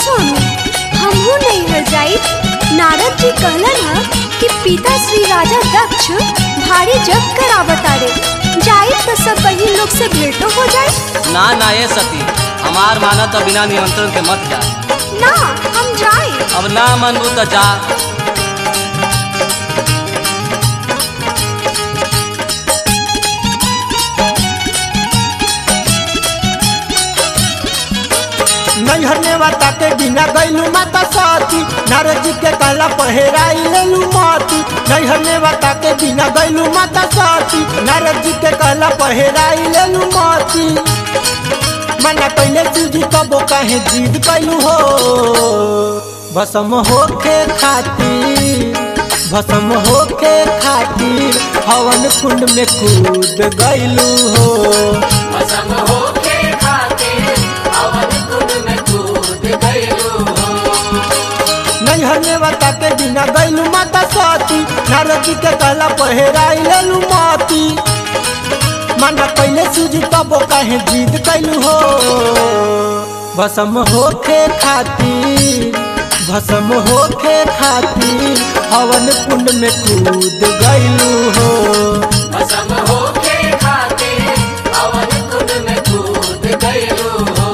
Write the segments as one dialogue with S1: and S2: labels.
S1: सोनू हमहू नहीं हर जाई नारद जी कहलन ह कि पिता श्री राजा दक्ष भारी जग करावतारे जाई तो सब बहिन लोग से भेंटो हो जाए
S2: ना ना ये सती हमार माना तो बिना निमंत्रण के मत जा
S1: ना हम जाए
S2: अब ना मनबू तो जा
S3: नैहर ने वाता के बिना गैलू माता सती नारद जी के कहला पहेराई लेलू माती नैहर ने वाता के बिना गैलू माता सती नारद जी के कहला पहेराई लेलू माती मना कैले सूजी कबो काहे जिद कैलू हो भसम होके खातिर भसम होके खातिर हवन कुंड में कूद गैलू हो
S4: भसम होके खातिर अवन कुंड में कूद गइलू हो
S3: नैहर में बता के बिना गैलू माता सती नारद जी के कहला पहेराई लेलू माती मना पहले सूजी तबो काहे जिद कैलू हो भसम होके खातिर भसम होके खातिर हवन कुंड में कूद गैलू हो
S4: भसम होके खातिर अवन कुंड में कूद गइलू हो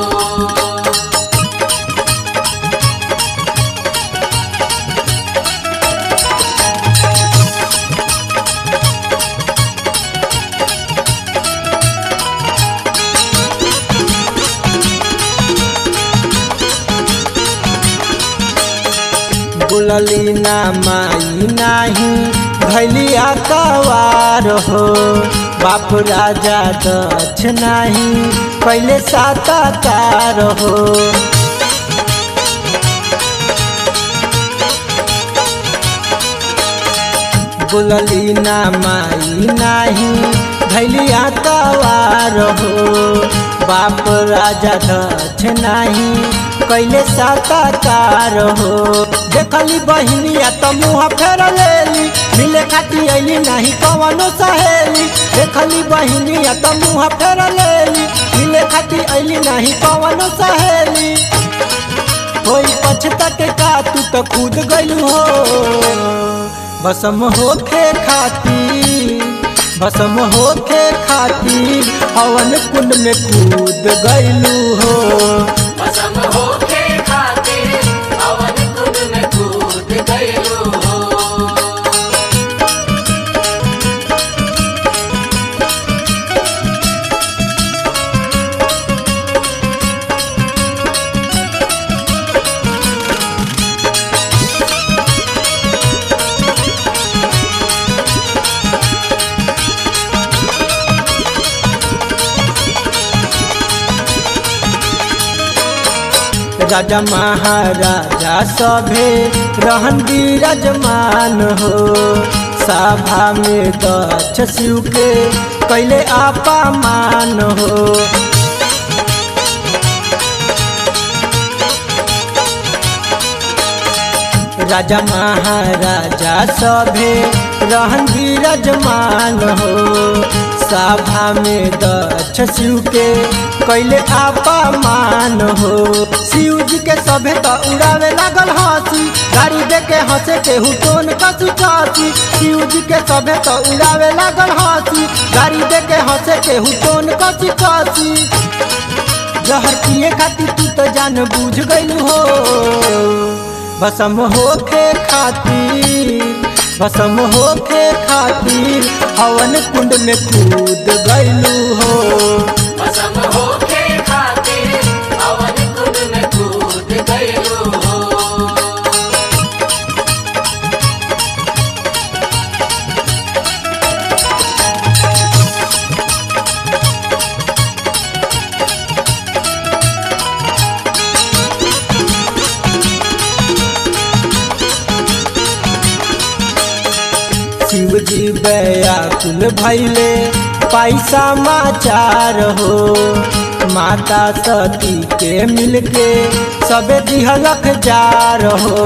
S3: बुलली ना माई नाही भैलिया कवार हो बाप राजा दक्ष नाही पहले साताकार हो बुलली ना माई नाही भैलिया कवार हो बाप राजा दक्ष नाही कैले साताकार हो देखली बहिनिया तो मुँह फेर लेली मिले खाती अली नहीं कवनो सहेली देखली बहिनिया तो मुँह फेर लेली मिले खाती अली नहीं कवनो सहेली कोई पछता के का तू तो कूद गइलू हो भसम होके खातिर भसम होके खातिर हवन कुंड में कूद गइलू हो
S4: भसम होके खातिर अवन कुंड में कूद गइलू हो
S3: राजा महाराजा सभे रहन विराजमान हो सभा में दक्ष शिव के कैले अपमान हो राजा महाराजा सभे रहन विराजमान हो सभा में दक्ष शिव के कैले अपमान हो शिव जी के सभे तो उड़ावे लागल हंसी गाड़ी दे के हंसे के हुटोन कसी कसी शिव जी के सभे तो उड़ावे लागल हंसी गाड़ी दे के हंसे के हुटोन कसी कसी जहर पिए खातिर तू तो जान बूझ गइलू हो भसम होके खातिर भसम होके खातिर हवन कुंड में कूद गइलू हो
S4: भसम होके खातिर अवन कुंड में कूद गइलू हो
S3: शिव जी व्याकुल भैले पैसा माचार हो माता सती के मिलके सबे दिहलक जार हो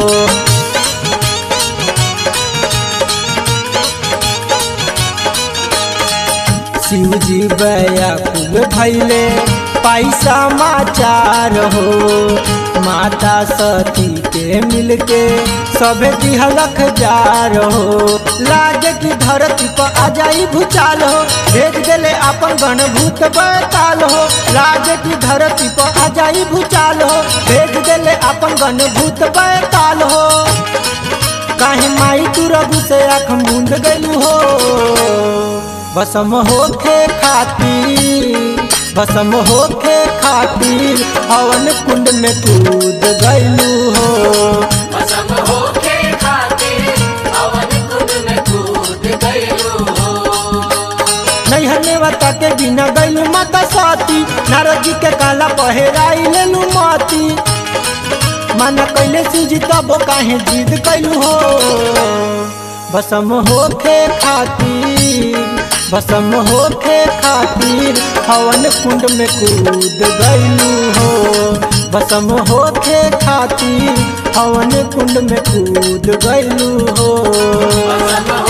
S3: शिव जी व्याकुल भैले पैसा माचार हो माता सती के मिलके सभे दिहलख जार हो लाज की धरती पर आ जाई भूचाल हो भेज देले अपन गण भूत बैताल हो लाज की धरती पर आ जाई भूचाल हो भेज देले अपन गण भूत बैताल हो काहे माई तू रघु से आँख मूंद गलू हो बसम होखे खातिर बसम होखे खातिर हवन कुंड में कूद गलू हो
S4: भस्म होके खातिर हवन कुंड में कूद गइलू हो
S3: नैहर नेवता के बिना गैलू माता सती नारद जी के काला पहेराई लेलू माती माना कैले सूझी तब काहे जिद कैलू हो भसम होखे खातिर भसम होखे खातिर हवन कुंड में कूद गैलू हो भसम होखे खातिर हवन कुंड में कूद गैलू हो
S4: भस्म